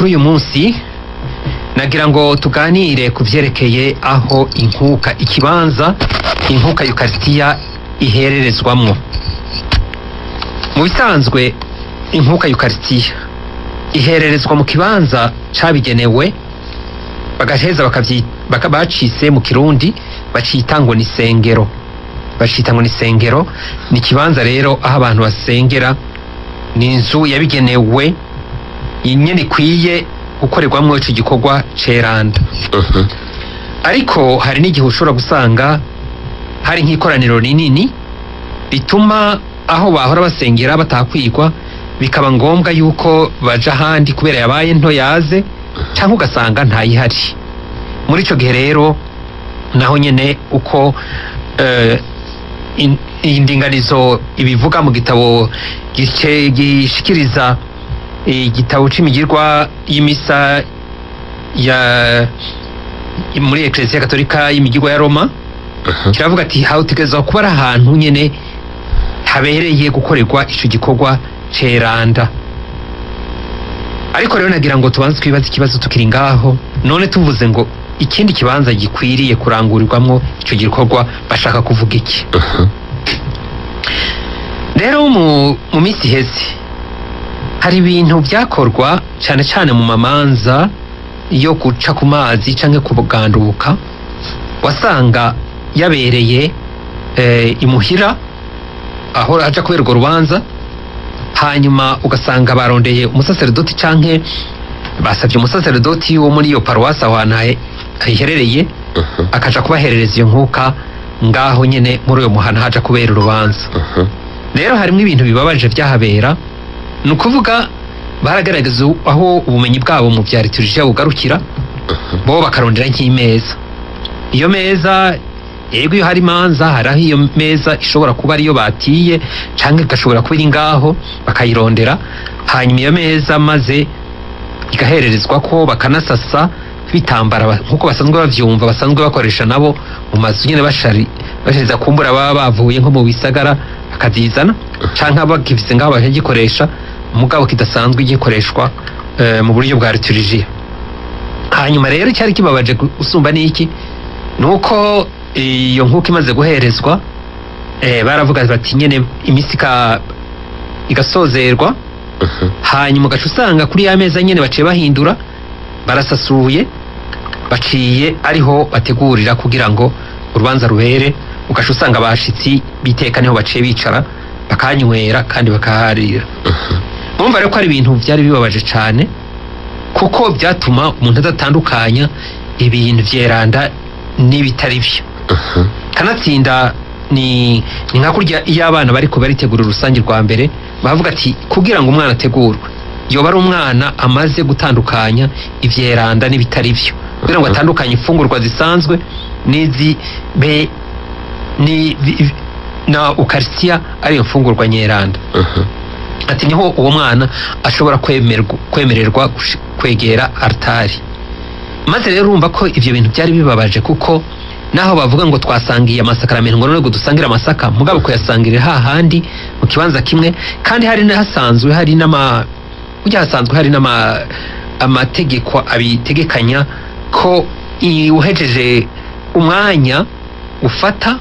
kuri uyu munsi nagira ngo tuganire ku vyerekeye aho inkuka ikibanza inkuka yukarisitiya ihererezwamwo mu bisanzwe inkuka yukarisitiya ihererezwa mu kibanza cabigenewe bagaheza bakavyi- baka bacise mu kirundi bacita ngo ni sengero bacita ngo ni sengero ni ikibanza rero aho abantu basengera ni inzu yabigenewe nyene ikwiye gukorerwamwo ico gikorwa ceranda Mhm. ariko hari n'igihe ushobora gusanga hari nk'ikoraniro rinini rituma aho bahora basengera batakwigwa bikaba ngombwa yuko baja ahandi kubera yabaye nto yaze cyangwa ugasanga ntayihari muri ico gihe rero naho nyene uko eh, in- indinganizo ibivuga mu gitabo gice- gishikiriza igitabo c'imigirwa y'imisa ya muri eklesiya katolika y'imigirwa ya roma Mhm. kiravuga ati hawutegerezwa kuba ari ahantu nyene habereye gukorerwa ico gikorwa ceranda ariko rero nagira ngo tubanze twibaze ikibazo tukiri ngaho none tuvuze ngo ikindi kibanza gikwiriye kurangurirwamwo ico gikorwa bashaka kuvuga iki Mhm. rero mu, mu minsi iheze hari ibintu byakorwa cyane cyane mu mamanza yo guca ku mazi canke kuganduka wasanga yabereye eh, imuhira aho haja kubera urwo rubanza hanyuma ugasanga barondeye umusaseredoti canke basabye umusaseredoti wo muri iyo paruwasi aho hantu hahe- hiherereye Mhm. akaja kubaherereza iyo nkuka ngaho nyene muri uyo muhana haja kubera urubanza Mhm. rero harimo ibintu bibabaje byahabera ni ukuvuga baragaragaza aho ubumenyi bwabo mu bya liturujia bugarukira bo bakarondera nk'imeza iyo meza yego iyo hari imanza hari aho iyo meza ishobora kuba ariyo batiye cyangwa igashobora kuba iri ngaho bakayirondera hanyuma iyo meza maze igahererezwa ko bakanasasa bitambara ba- nk'uko basanzwe bavyumva basanzwe bakoresha nabo mu mazu nyine bashari bashariza kumbura baba bavuye nko mu bisagara bakazizana canke bagifise ngaho bakagikoresha mugabo kidasanzwe gikoreshwa eh, mu buryo bwa liturujia hanyuma rero icyari kibabaje gu- gusumba n'iki ni uko iyo nkuko imaze guherezwa eh, baravuga bati nyene imisi ika- igasozerwa Mhm. hanyuma ugaca usanga kuri ya meza nyene baciye bahindura barasasuye baciye ariho bategurira kugira ngo urubanza rubere ugaca usanga abashitsi biteka niho baciye bicara bakanywera kandi bakaharira murumva rero ko ari ibintu byari bibabaje cyane kuko byatuma umuntu adatandukanya ibintu vyeranda n'ibitari byo Mhm. kanatsinda ni ni nka kurya iyo abana bariko baritegura urusange rwa mbere bavuga ati kugira ngo umwana ategurwe yoba ari umwana amaze gutandukanya ivyeranda n'ibitari byo kugira ngo Mhm. atandukanye imfungurwa zisanzwe n'izi be ni vi- na ukarisitiya ariyo mfungurwa nyeranda Mhm. ati niho uwo mwana ashobora kwemerwa- kwemererwa gush- kwegera altari maze rero urumva ko ivyo bintu byari bibabaje kuko naho bavuga ngo twasangiye amasakaramentu ngo none ngo dusangire amasaka mugabo kuyasangirira hahandi mu kibanza kimwe kandi hari hasanzwe hari n'ama burya hasanzwe hari n'ama amategeko abitegekanya ko i- uhejeje umwanya ufata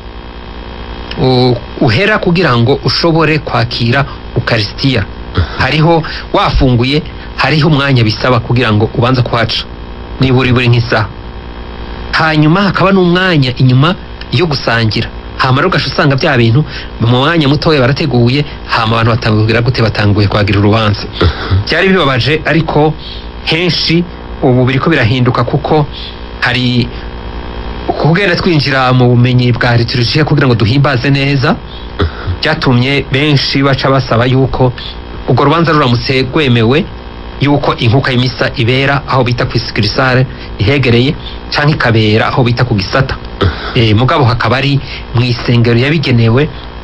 u- uhera kugira ngo ushobore kwakira ukarisitiya hariho wafunguye hariho umwanya bisaba kugira ngo ubanze kuhaca nibura buri nk'isaha hanyuma hakaba n'umwanya inyuma yo gusangira hama rero ugaca usanga bya bintu mu mwanya mutoya barateguye hama abantu batangira gute batanguye kwagira urubanza byari bibabaje ariko henshi ubu biriko birahinduka kuko hari kugenda twinjira mu bumenyi bwa liturujia kugira ngo duhimbaze neza byatumye benshi baca basaba yuko urwo rubanza ruramutse rwemewe yuko inkuka y'imisa ibera aho bita ku isikirisare ihegereye cyangwa ikabera aho bita ku gisata e, mugabo hakaba ari mu isengero yabigenewe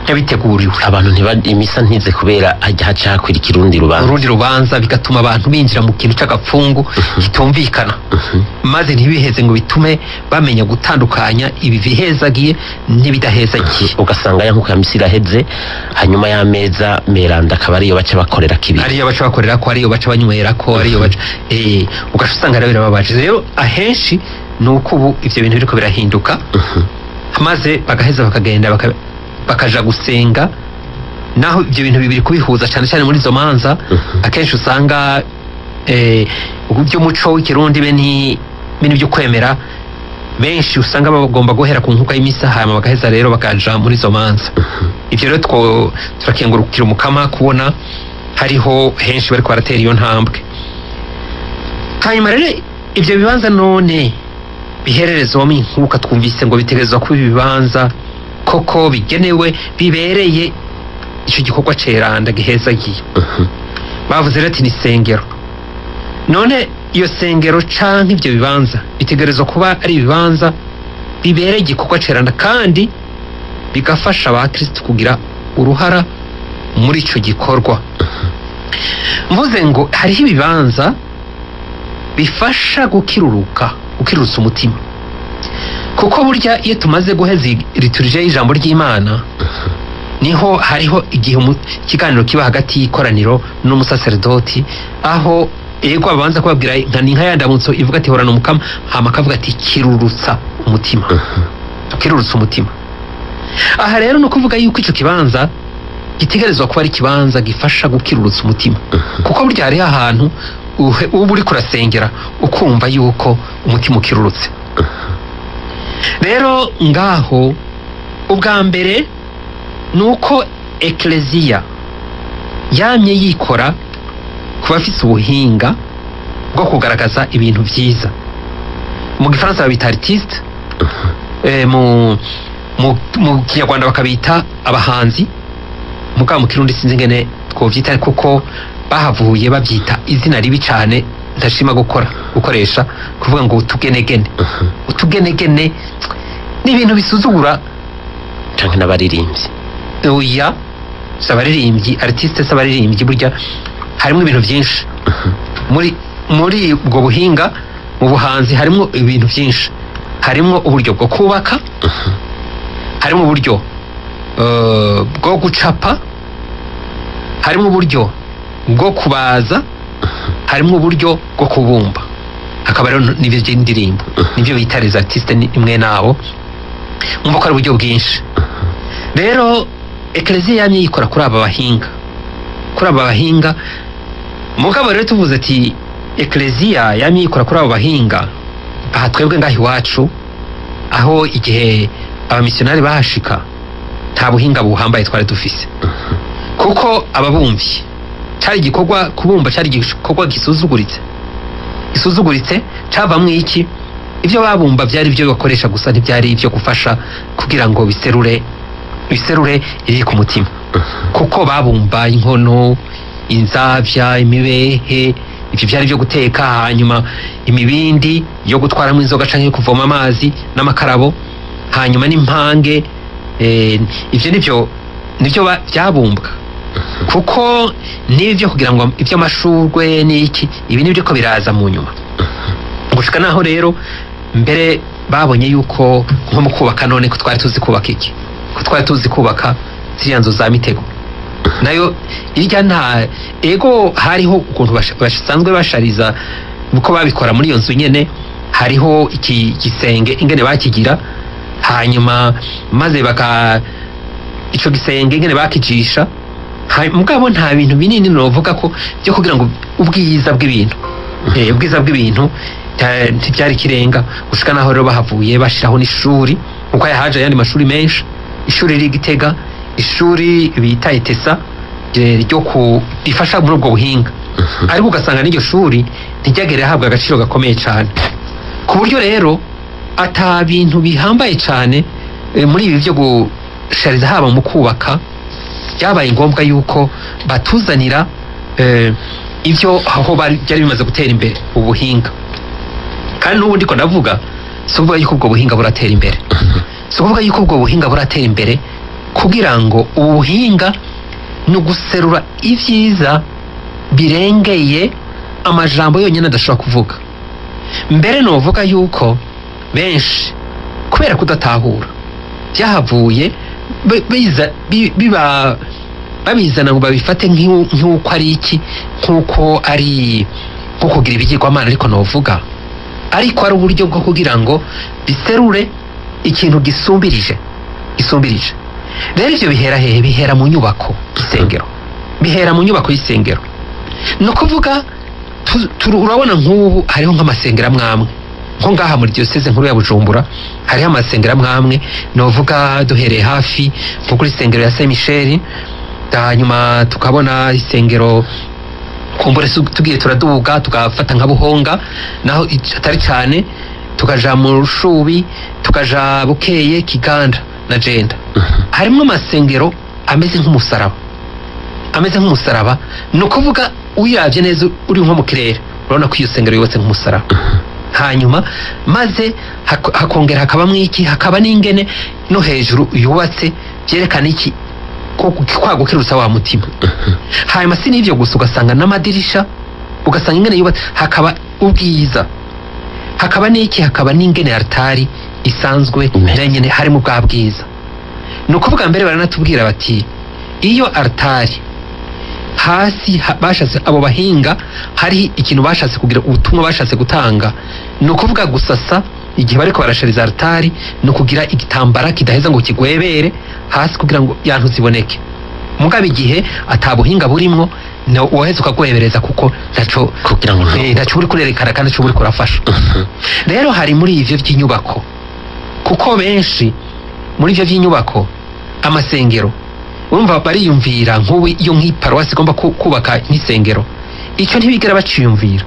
yabiteguriwe abantu ntiba imisa ntize kubera hajya haca hakurikira urundi rubanza urundi rubanza bigatuma abantu binjira mu kintu c'agapfungu kitumvikana maze ntibiheze ngo bitume bamenya gutandukanya ibi bihezagiye n'ibidahezagiye ugasanga ya nkuko ya misi iraheze hanyuma y'ameza meranda akaba ariyo baca bakorera kibiri ariyo baca bakorera ko ariyo baca banywera ko ariyo baca eh ugaca usanga rero birababaje rero ahenshi ni uko ubu ivyo bintu biriko birahinduka maze bagaheza bakagenda baka- bakaja gusenga naho ibyo bintu bibiri kubihuza cyane cyane muri izo manza akenshi usanga eh, by'umuco w'ikirundi be ni bini byo kwemera benshi usanga bagomba guhera ku nkuka y'imisa hanyuma bagaheza rero bakaja muri izo manza ibyo rero two turakengurukira umukama kubona hariho henshi bariko baratera iyo ntambwe hanyuma rero ibyo bibanza none bihererezwamo inkuka twumvise ngo bitegerezwa kuba ibibanza koko bigenewe bibereye icyo gikorwa ceranda gihezagiye bavuze rero ati ni sengero none iyo sengero canke ibyo bibanza bitegerezwa kuba ari ibibanza bibereye igikorwa ceranda kandi bigafasha abakristo kugira uruhara muri ico gikorwa mvuze ngo hariho ibibanza bifasha gukiruruka gukirurutsa umutima kuko burya iyo tumaze guheza liturije y'ijambo ry'imana niho hariho igihe umu- ikiganiro kiba hagati y'ikoraniro n'umusaseredoti aho yego abanza kubabwira nka ni nka ya ndamutso ivuga ati horana umukama hama akavuga ati kirurutsa umutima kirurutsa umutima aha rero ni ukuvuga yuko ico kibanza gitegerezwa kuba ari ikibanza gifasha gukirurutsa umutima kuko burya hariho ahantu uhe- uba uri kurasengera ukumva yuko umutima ukirurutse rero ngaho ubwa mbere ni uko ekleziya yamye yikora ku bafise ubuhinga bwo kugaragaza ibintu byiza mu gifaransa babita artiste eh, mu, mu, mu kinyarwanda bakabita abahanzi mugabo mu kirundi sinzi ngene twovyita kuko bahavuye babyita izina ribi cane ntashima gukora gukoresha kuvuga ngo utugenegene utugenegene ni ibintu bisuzugura canke n'abaririmbyi oya si abaririmbyi artiste si abaririmbyi burya harimo ibintu byinshi muri muri ubwo buhinga mu buhanzi harimo ibintu byinshi harimo uburyo bwo kubaka harimo uburyo eh, bwo gucapa harimo uburyo bwo kubaza harimo uburyo bwo kubumba hakaba rero n'ibyo by'indirimbo nibyo bita les artistes ni imwe nabo mwumva ko ari uburyo bwinshi rero ekleziya yamye yikora kuri aba bahinga kuri aba bahinga mugabo rero tuvuze ati ekleziya yamye yikora kuri aba bahinga aha twebwe ngaho iwacu aho igihe abamisiyonari bahashika nta buhinga buhambaye twari dufise kuko ababumvyi cyari igikorwa kubumba cyari igikorwa gisuzuguritse gisuzuguritse cyavamwo iki ibyo babumba byari ibyo bakoresha gusa ntibyari ibyo gufasha kugira ngo biserure biserure iri ku mutima kuko babumba inkono inzabya imibehe ibyo byari byo guteka hanyuma imibindi yo gutwaramo inzoga canke yo kuvoma amazi n'amakarabo hanyuma n'impange eh, ivyo nivyo nivyo ba- byabumbwa kuko n'ibyo kugira ngo iby'amashurwe n'iki ibi nibyo ko biraza mu nyuma gushika naho rero mbere babonye yuko nko mu kubaka none ko twari tuzi kubaka iki ko twari tuzi kubaka ziriya nzu za mitego nayo irya nta ego hariho ukuntu bash- basanzwe bashariza uko babikora muri iyo nzu nyene hariho iki gisenge ingene bakigira hanyuma maze baka ico gisenge ingene bakijisha Ha- mugabo nta bintu binini novuga ko byo kugira ngo ubwiza bw'ibintu eh, ubwiza bw'ibintu ta- ntibyari kirenga gushika naho rero bahavuye bashiraho n'ishuri kuko yahaje ayandi mashuri menshi ishuri riri gitega ishuri bita etesa eh, ryo ku rifasha muri ubwo buhinga ariko ugasanga n'iryo shuri ntiryagere ahabwa agaciro gakomeye cyane ku buryo rero ata bintu bihambaye cyane eh, muri ibi byo gushariza haba mu kubaka byabaye ngombwa yuko batuzanira eh, ibyo aho bari- byari bimaze gutera imbere ubuhinga kandi n'ubu ndiko ndavuga si ukuvuga yuko ubwo buhinga buratera imbere si ukuvuga yuko ubwo buhinga buratera imbere kugira ngo ubu buhinga ni uguserura ibyiza birengeye amajambo yonyine adashobora kuvuga mbere nuvuga yuko benshi kubera kudatahura byahavuye bi- biza- bi- biba babizana ngo babifate nk'u- nk'uko ari iki nk'uko ari nko kugira ibigirwamana ariko novuga ariko ari uburyo bwo kugira ngo biserure ikintu gisumbirije gisumbirije rero ibyo bihera hehe bihera mu nyubako y'isengero bihera mu nyubako y'isengero ni ukuvuga tu- tu- urabona nk'ubu hariho nk'amasengero amwe amwe nko ngaha muri diyoseze nkuru ya bujumbura hariho amasengero amwe amwe novuga duhereye hafi nko kuri sengero ya saint michel hanyuma tukabona isengero kumbure su- tugiye turaduga tugafata nka buhonga naho ic- atari cyane tukaja mu rushubi tukaja bukeye kiganda na jenda harimo amasengero ameze nk'umusaraba ameze nk'umusaraba ni ukuvuga uyirabye neza uri nko mu kirere urabona ko iyo sengero yubatse nk'umusaraba hanyuma maze hak- hakongera hakabamo iki hakaba n'ingene no hejuru yubatse byerekana iki ko kwagukirutsa wa mutima hanyuma si n'ibyo gusa ugasanga n'amadirisha ugasanga ingene yubatse hakaba ubwiza hakaba n'iki hakaba n'ingene altari isanzwe Amen. nayo nyene harimo bwa bwiza ni ukuvuga mbere baranatubwira bati iyo altari hasi ha- bashatse abo bahinga hari ikintu bashatse kugira ubutumwa bashatse gutanga ni ukuvuga gusasa igihe bariko barashariza altari ni ukugira igitambara kidaheza ngo kigwebere hasi kugira ngo yantu ziboneke mugabo igihe atabuhinga burimwo na woheza ukagwebereza kuko ntaco kugira ngo eh, ntaco uri kurerekana kandi ntaco uri kurafasha rero hari muri ivyo vy'inyubako kuko benshi muri ivyo vy'inyubako amasengero urumva bariyumvira nk'ubu iyo nk'iparuwasi igomba ku- kubaka nk'isengero icyo ntibigera baciyumvira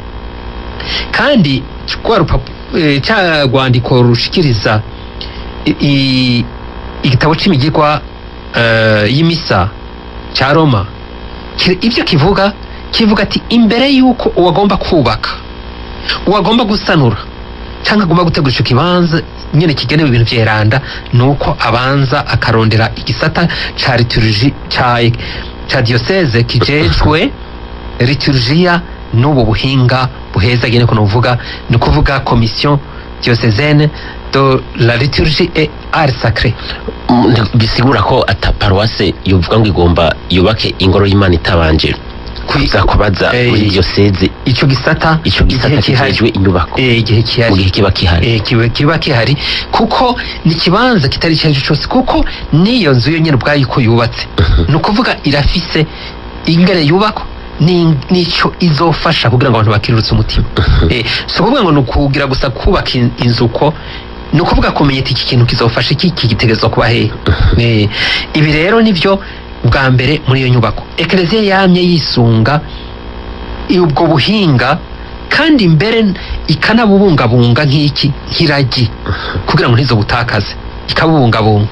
kandi rwa rupapu- eh, cya rwandiko rushikiriza i- i- igitabo c'imigirwa eh, y'imisa cya roma ki- ibyo kivuga kivuga ati imbere y'uko uwagomba kubaka uwagomba gusanura cyangwa agomba gutegura icyo kibanza nyine kigenewe ibintu byeranda ni uko abanza akarondera igisata ca liturji ca ca diyoseze kijejwe liturjiya n'ubu buhinga buheza gene kuno uvuga ni ukuvuga komisiyo diyosezene de la liturgie et art sacré Mm, nti- bisigura ko ata paruwase yovuga ngo igomba yubake ingoro y'imana itabanje kuza kubaza Eh, muri diyoseze icyo gisata ico gisata igihe gihari. kijejwe inyubako Eh, igihe mu kihari gihe kiba kihari Eh, kiba kiba kihari kuko ni ikibanza kitari icyo ari cyo cyose kuko n'iyo nzu yo nyine ubwayo uko yubatse ni ukuvuga irafise ingene yubakwa ni- n'icyo izofasha kugira ngo abantu bakirurutse umutima Eh, si ukuvuga ngo ni ukugira gusa kubaka in- inzu uko ni ukuvuga kumenya ati iki kintu kizofasha iki iki gitegerezwa kuba hehe Eh, ibi rero nibyo bwa mbere muri iyo nyubako ekereziya yamye yisunga ubwo buhinga kandi mbere ikanabubungabunga nk'iki nk'iragi kugira ngo ntizo butakaze ikabubungabunga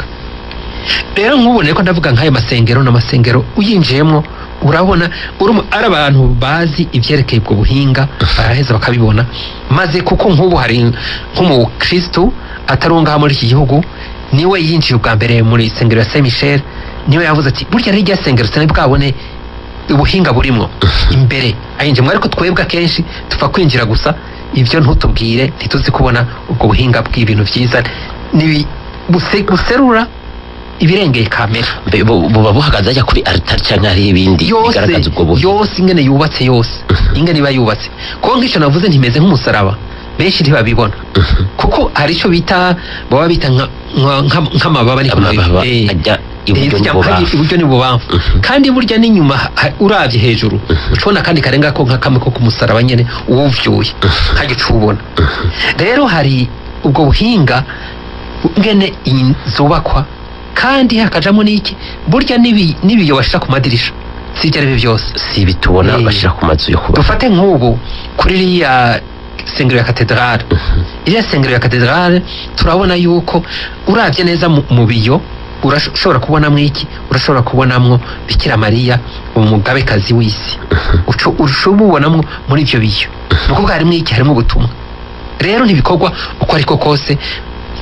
rero nk'ubone ko ndavuga nk'ayo masengero n'amasengero uyinjiyemo urabona urimo ari abantu bazi ibyerekeye ubwo buhinga baraheza bakabibona maze kuko nk'ubu hari nk'umukristu atari uwo ngaha muri iki gihugu niwe yinjiye ubwa mbere muri isengero ya saint michel niwe yavuze ati burya rero irya sengero sinari bwabone ubuhinga burimwo imbere ayinjiyemo ariko twebwe akenshi tupfa kwinjira gusa ibyo ntutubwire ntituzi kubona ubwo buhinga bw'ibintu byiza nibi- buse- buserura ibirengeye kamera Mbe- bu- buba buhagaze ajya kuri aritari cyangwa hariho ibindi yose bigaragaza ubwo buhinga yose ingene yubatse yose ingene iba yubatse kuko nk'icyo navuze ntimeze nk'umusaraba benshi ntibabibona kuko hari icyo bita baba bita nka- nka- nka- nk'amababa ariko amababa eh, ajya iburyo eh, zijya n'ibubamfu mpagi- iburyo n'ibubamfu Mhm. kandi burya n'inyuma ha- uravye hejuru ucubona kandi karenga ko nka kamwe ko ku musaraba nyene uwuvyuye ntagica ubona rero hari ubwo buhinga ngene iyi zubakwa kandi hakajamo n'iki burya n'ibi- n'ibiyo bashira ku madirisha sibyo ari byo byose si ibi tubona Eh. bashyira ku mazu yo kuba dufate nk'ubu kuri iriya sengero ya katedrale iriya sengero ya katedrale turabona yuko uravye neza mu mu biyo urashobora kubonamwo iki urashobora kubonamwo bikira mariya umugabekazi w'isi Uco- ushobora kubonamwo muri ivyo biyo ni ukuvuga harimwo iki harimwo ubutumwa rero ntibikorwa uko ariko kose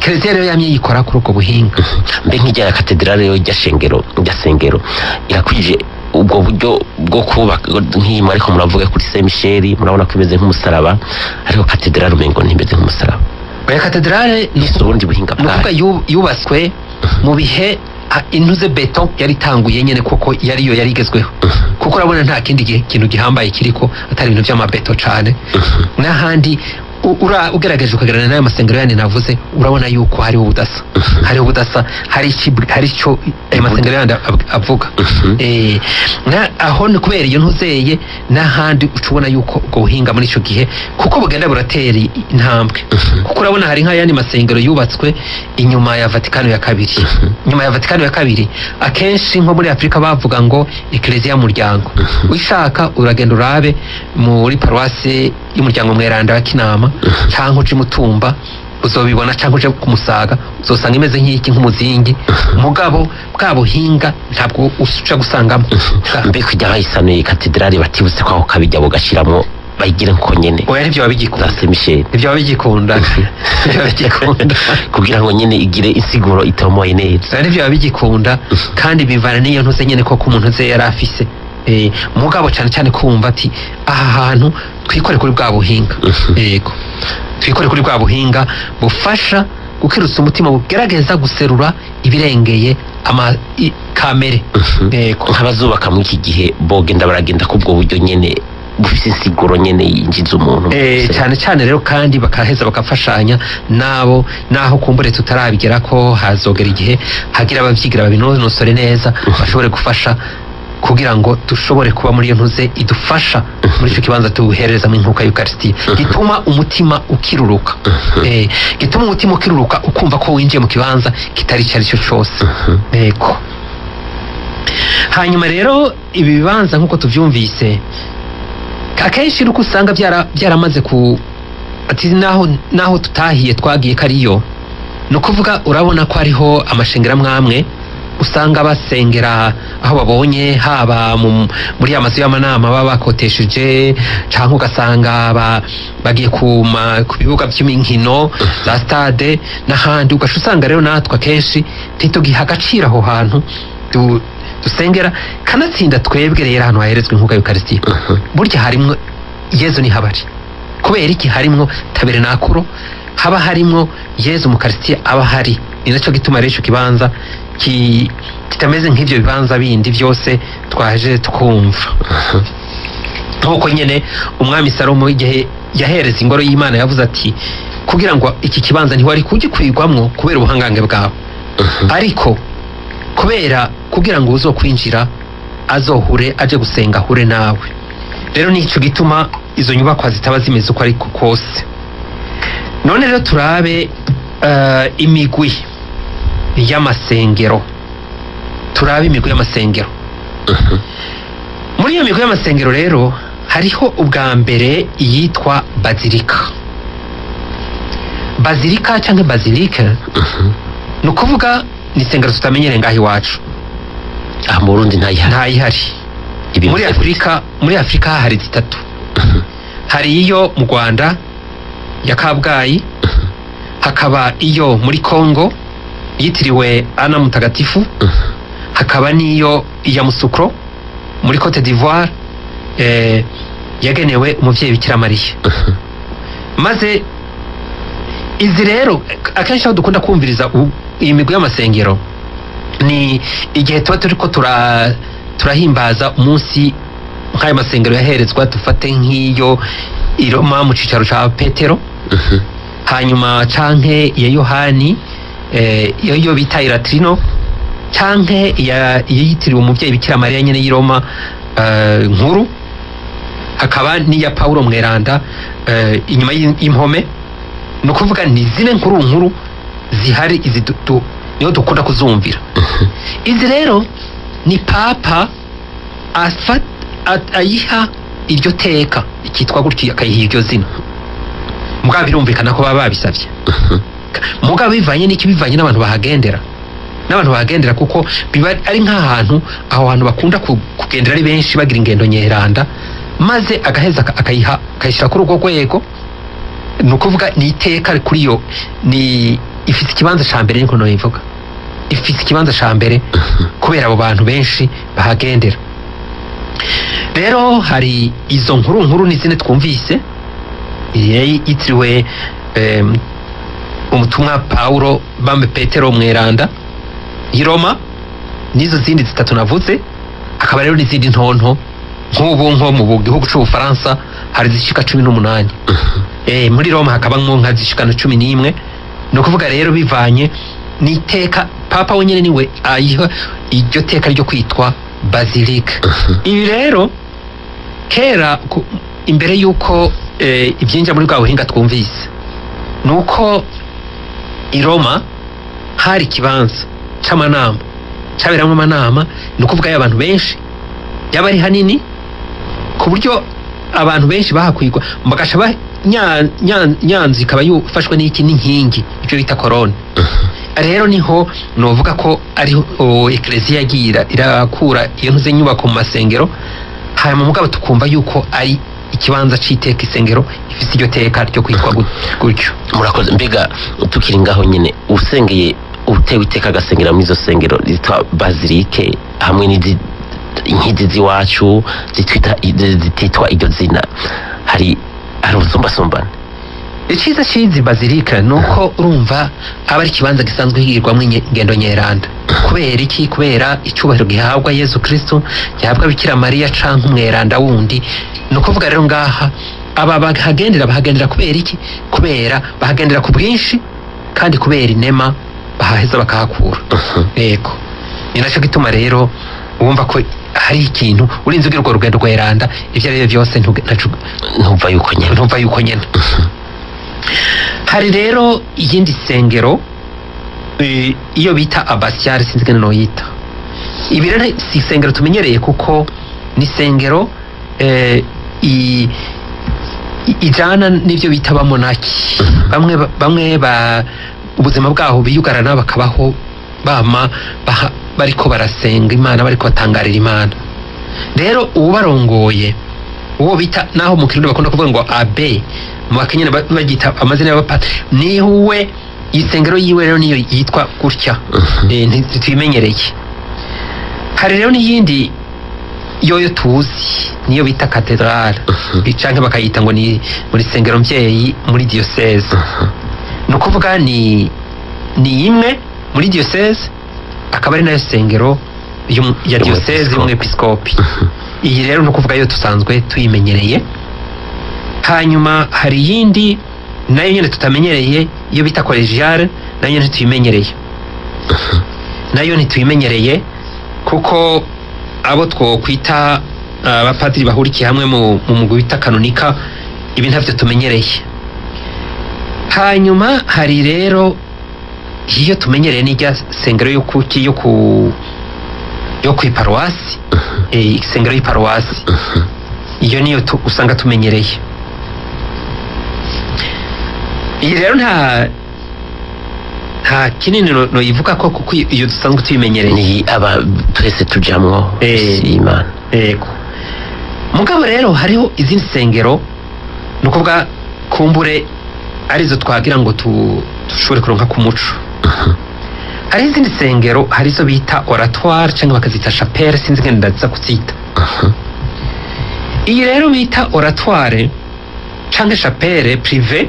kereziya rero yamye yikora kuri ubwo buhinga mbe nk'ijya ya katedrale yo rya shengero rya sengero irakwije ubwo buryo bwo kubaka nk'iyima ariko muravuga kuri Saint Michel murabona ko imeze nk'umusaraba ariko katedrale umengo ntimeze nk'umusaraba oya katedrale ni ni ubundi buhinga ni ukuvuga bwayo yu- yubatswe mu bihe ah, intuze beto yari itanguye nyene kuko yariyo yari igezweho kuko urabona nta kindi gi- kintu gihambaye kiriko atari ibintu vy'amabeto cane n'ahandi u- ura- ugerageje ukagerana n'ayo masengero yandi navuze urabona yuko hariho ubudasa hariho ubudasa hari iki- hari ico ayo masengero yandi ab- avuga Mhm. Eh, na- aho ni kubera iyo ntuzeye n'ahandi uca ubona yuko ubwo buhinga muri ico gihe kuko bugenda buratera i- intambwe kuko urabona hari nk'ayandi masengero yubatswe inyuma ya vatikano ya kabiri inyuma ya vatikano ya kabiri akenshi nko muri afurika bavuga ngo ekereziya y'umuryango wishaka uragenda urabe muri paruwasi y'umuryango mweranda wa kinama cyangwa uje mutumba uzobibona cyangwa uje ku musaga uzosanga imeze nk'iki nk'umuzingi mugabo bwa buhinga ntabwo uca gusangamo mbe kujya bayisanuye katedrale batibutse ko aho kabijya bugashiramo bayigire nko nyene oya ntibyo za babigikunda Saint Michel ntibyo babigikunda ntibyo babigikunda kugira ngo nyene igire insiguro itomoye neza oya ntibyo babigikunda kandi bivana n'iyo ntuze nyene koko umuntu ze yari afise Eh, mugabo cyane cyane kumva ati aha hantu twikore kuri bwa buhinga Mhm. yego twikore kuri bwa buhinga bufasha gukirutsa umutima bugerageza guserura ibirengeye ama i- kamere Mhm. yego nk'abazubaka muri iki gihe bogenda baragenda kubwo buryo nyene bufise insiguro nyene yinjiza umuntu mu Eh, gusenga. cyane cyane rero kandi bakaheza bagafashanya nabo naho kumbure tutarabigera ko hazogera igihe hagira abavyigira babinonosore neza bashobore gufasha kugira ngo dushobore kuba muri iyo ntuze idufasha muri icyo kibanza tuherezamo inkuka y'ukarisitiya gituma umutima ukiruruka eh, gituma umutima ukiruruka ukumva ko winjiye mu kibanza kitari icyo ari cyo cyose Mhm. yego hanyuma rero ibi bibanza nk'uko tubyumvise akenshi nuko usanga byara- byaramaze ku ati naho naho tutahiye twagiye kariyo ni ukuvuga urabona ko hariho amashengero amwe amwe usanga basengera aho babonye haba mu- muri ya mazu y'amanama baba bakotesheje cyangwa ugasanga ba- bagiye ku ma- ku bibuga by'inkino za stade n'ahandi ugaca usanga rero natwe akenshi ntitugiha agaciro aho hantu du- dusengera kanatsinda twebwe rero ahantu haherezwa inkuga y'ukarisitiya Mhm. burya harimwo yezu ni habari kubera iki harimwo taberenakuro haba harimwo yezu mu karisitiya aba hari ni nacyo gituma rero icyo kibanza ki- kitameze nk'ibyo bibanza bindi byose twaje twumva nk'uko nyine umwami salomo igihe yahereza ingoro y'imana yavuze ati kugira ngo iki kibanza ntiwari kugikwirwamwo kubera ubuhangange bwawe Mhm. ariko kubera kugira ngo uzo kwinjira azohure aje gusenga ahure nawe rero nicyo gituma izo nyubakwa zitaba zimeze uko ariko kose none rero turabe eh, imigwi y'amasengero turabe imigwi y'amasengero Mhm. muri iyo migwi y'amasengero rero hariho ubwa mbere iyitwa bazilika bazilika cyangwa bazilike Mhm. ni ukuvuga ni isengero tutamenyereye ngaho iwacu aha mu burundi ntayihari ntayihari Ibi muri bivuze afurika muri afurika hari zitatu Mhm. hari iyo mu rwanda ya kabgayi hakaba iyo muri congo yitiriwe ana mutagatifu Mhm. hakaba n'iyo iya musukro muri cote d'ivoire eh, yagenewe umubyeyi bikira mariya Mhm. maze izi rero akenshi aho dukunda kumviriza u- iyi migwi y'amasengero ni igihe tuba turi ko tura turahimbaza umunsi nk'ayo masengero yaherezwa dufate nk'iyo i Roma mu cicaro ca petero Mhm. hanyuma canke iya yohani eh, iyo yo bita iratrino canke iya iya yitiriwe umubyeyi bikira mariya nyene y'i Roma eh, nkuru hakaba n'iya paulo mweranda eh, inyuma y'im- y'impome ni ukuvuga ni zine nkuru nkuru zihari izi du- du- niho dukunda kuzumvira Mhm. izi rero ni papa afa- a- ayiha iryo teka ikitwa gutyo akayiha iryo zina mugabo birumvikana ko baba babisabye Mhm. mugabo bivanye n'iki bivanye n'abantu bahagendera n'abantu bahagendera kuko biba ari nk'ahantu aho hantu bakunda ku- kugendera ari benshi bagira ingendo nyeranda maze agaheza aka- akayiha akayishyira kuri urwo rwego ni ukuvuga ni iteka kuri yo ni ifite ikibanza ca mbere niko noyivuga ifite ikibanza ca mbere kubera abo bantu benshi bahagendera rero hari izo nkuru nkuru n'izindi twumvise yari yitiriwe em, umutumwa pawulo bambe petero mweranda i roma n'izo zindi zitatu navuze hakaba rero n'izindi ntonto nk'ubu nko mu gihugu c'ubufaransa hari zishika cumi n'umunani eh, muri roma hakabamwo nka zishika na cumi n'imwe ni ukuvuga rero bivanye n'iteka papa wenyine niwe ayiha iryo teka ryo kwitwa basilika ibi rero kera ku- imbere y'uko eh, ibyinjira muri bwa buhinga twumvise ni uko i roma hari ikibanza c'amanama caberamwo amanama ni ukuvuga y'abantu benshi yaba ari hanini ku buryo abantu benshi bahakwigwa bagaca ba nya- nya- nyanza ikaba yufashwe n'iki n'inkingi icyo bita korone rero niho novuga ko ariho ekereziya yagiye ira- irakura iyo ntuze nyubako mu masengero hanyuma mugabo tukumva yuko ari ikibanza c'iteka isengero ifise iryo teka ryo kwitwa gut- gutyo murakoze mbega tukiri ngaho nyine usengeye utewe iteka agasengera muri izo sengero zitwa bazilike hamwe n'izi nk'izi z'iwacu zitwita zititwa iryo zina hari hari ubusumbasumbane icyiza cy'izi bazilika ni uko urumva aba ari ikibanza gisanzwe higirwamo inye- ingendo nyeranda kubera iki kubera icyubahiro gihabwa yezu kristo gihabwa bikira mariya canke umweranda wundi ni ukuvuga rero ngaha aba bahagendera bahagendera kubera iki kubera bahagendera ku bwinshi kandi kubera inema bahaheza bakahakura yego ni nacyo gituma rero wumva ko hari ikintu urinze ugira urwo rugendo rweranda ibyo ari byo byose ntuge- ntacu- ntumva yuko nyine ntumva yuko nyine hari rero iyindi sengero eh, iyo bita abasiyari sinzi ngene noyita ibi rero si isengero tumenyereye kuko ni isengero eh, i- i- ijana n'ibyo bita abamonaki bamwe ba- bamwe ba ubuzima bwaho biyugarana bakabaho bama baha- bariko barasenga imana bariko batangarira imana rero ubarongoye uwo bita naho mu kirundi bakunda kuvuga ngo abe mu bakenyana ba- bagita amazina y'abapata niwe isengero yiwe rero niyo yitwa gutya Eh, ntituyimenyereye hari rero n'iyindi yoyo tuzi niyo bita katedrale canke bakayita ngo ni muri sengero mvyeyi muri diocese ni ukuvuga ni ni imwe muri diocese akaba ari nayo sengero y'um- ya diocese y'umwepiskopi iyi rero ni ukuvuga yo dusanzwe tuyimenyereye hanyuma hari iyindi nayo nyine tutamenyereye iyo bita kolegiale nayo nyine ntituyimenyereye nayo ntituyimenyereye kuko abo twokwita abapadiri bahurikiye hamwe mu mu mugwi wita kanonika ibi ntavyo tumenyereye hanyuma hari rero iyo tumenyereye n'irya sengero yo kuki yo ku yo kw'iparuwasi eh, isengero y'iparuwasi iyo niyo tu- usanga tumenyereye iyi rero nta nta kinini no- noyivuga ko kuko iyo dusanzwe tuyimenyereye ni aba twese tujamwo Eh. si imana yego mugabo rero hariho izindi sengero ni ukuvuga kumbure arizo twagira ngo tu- dushobore kuronka ku muco hari izindi sengero hari izo bita oratoire cyangwa bakazita chapelle sinzi ngene ndaza kuzita iyi rero bita oratoire cyangwa chapelle prive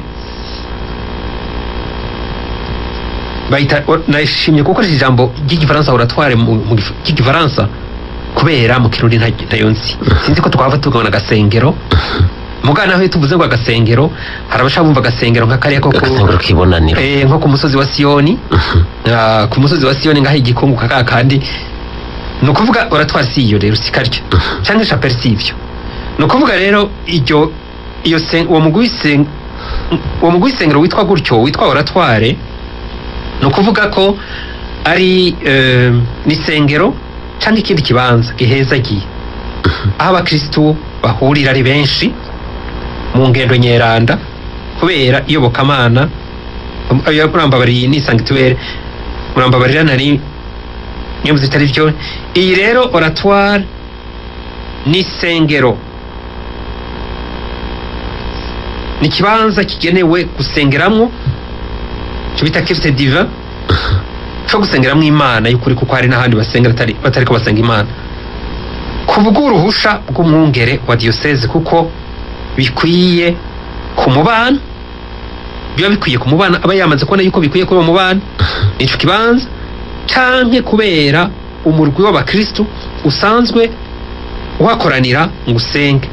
bayita or- nashimye gukoresha ijambo ry'igifaransa oratoire mu mu gif- ry'igifaransa kubera mu kirundi nta- ntayo nzi sinzi ko twava tugabana agasengero mugana aho iyo tuvuze ngo agasengero hari abashaka bumva agasengero nka kariya ko ku- agasengero k'ibonaniro eh, nko ku musozi wa siyoni Ah, ku musozi wa siyoni ngaho igikungu kaka kandi ni ukuvuga oratwara si iyo rero si karyo cyangwa chapelle si ibyo ni ukuvuga rero iryo iyo sen- uwo mugwi w'isen- uwo mugwi w'isengero witwa gutyo witwa oratware ni ukuvuga ko ari eh, n'isengero cyangwa ikindi kibanza gihezagiye aho abakristu bahurira ari benshi mu ngendo nyeranda kubera iyobokamana ayo murambabariye ni sanctuaire murambabarira nari niyo zitari byo iyi rero oratoire ni isengero ni ikibanza kigenewe gusengeramwo icyo bita kirite diva cyo gusengeramo imana y'ukuri kuko hari n'ahandi basengera atari batari ko basenga imana ku bw'uruhusha bw'umwungere wa diyoseze kuko bikwiye ku mubano biba bikwiye ku mubano aba yamaze kubona yuko bikwiye kuri uwo mubano nicyo kibanza canke kubera umurwi w'abakristu usanzwe uhakoranira ngo usenge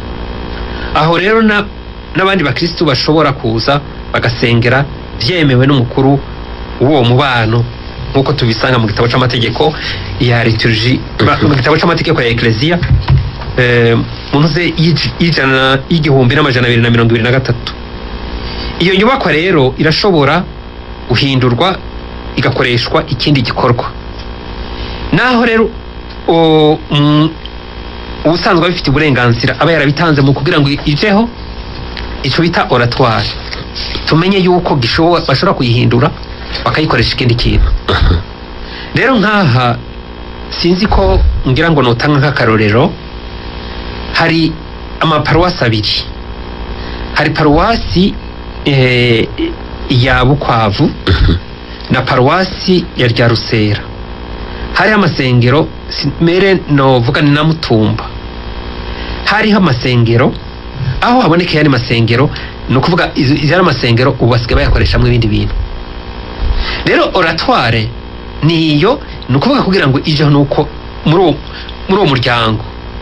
aho rero na n'abandi bakristu bashobora kuza bagasengera byemewe n'umukuru w'uwo mubano nk'uko tubisanga mu gitabo c'amategeko ya liturgi ba- mu gitabo c'amategeko ya ekleziya eh, mu ntuze y'ij- y'ijana y'igihumbi n'amajana abiri na mirongo ibiri na gatatu iyo nyubakwa rero irashobora guhindurwa igakoreshwa ikindi gikorwa naho rero o- mm, ubusanzwe abifite uburenganzira aba yarabitanze mu kugira ngo ijeho icyo bita oratoire tumenye yuko gishobo- bashobora kuyihindura bakayikoresha ikindi kintu rero nk'aha sinzi ko ngira ngo nutanga nk'akarorero hari amaparuwasi abiri hari paruwasi eh, ya bukwavu na paruwasi ya rya rusera hariho amasengero si- mere novuga ni na mutumba hariho amasengero aho haboneka yandi masengero ni ukuvuga izo izo ari amasengero ubu basigaye bayakoreshamo ibindi bintu rero oratoire niyo ni ukuvuga kugira ngo ijeho ni uko muri uwo muri uwo muryango